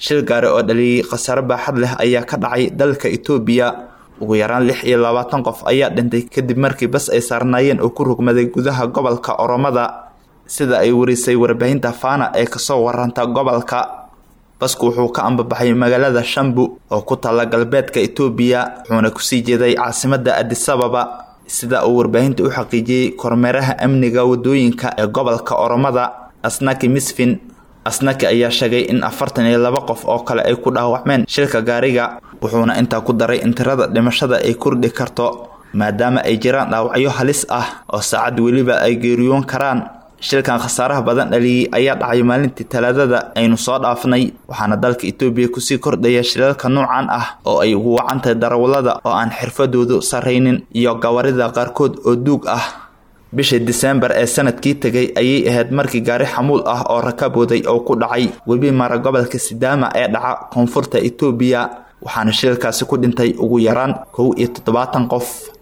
shil gaari oo dhaliyey khasaare baaxad leh ayaa ka dhacay dalka itoobiya ugu yaraan lix iyo labaatan qof ayaa dhintay kadib markii bas ay saarnaayeen oo ku rugmaday gudaha gobolka oromada sida ay warisay warbaahinta faana ee kasoo waranta gobolka basku wuxuu ka ambabaxay magaalada shambu oo ku taalla galbeedka itoobiya wuxuuna kusii jeeday caasimada adisababa sida uu warbaahinta u xaqiijiyey kormeeraha amniga wadooyinka ee gobolka oromada asnaki misfin asnaki ayaa sheegay in afartan iyo laba qof oo kale ay ku dhaawacmeen shilka gaariga wuxuuna intaa ku daray in tirada dhimashada ay kordhi karto maadaama ay jiraan dhaawacyo halis ah oo saacad weliba ay geeriyoon karaan shilkan khasaaraha badan dhaliyey ayaa dhacay maalintii talaadada aynu soo dhaafnay waxaana dalka itoobiya kusii kordhaya shilalka noocan ah oo ay ugu wacantahay darawallada oo aan xirfadoodu sarraynin iyo gawarida qaarkood oo duug ah bishii diseembar ee sanadkii tegay ayay ahayd markii gaari xamuul ah oo rakabooday oo ku dhacay webi mara gobolka sidaama ee dhaca koonfurta itoobiya waxaana shilkaasi ku dhintay ugu yaraan kow iyo toddobaatan qof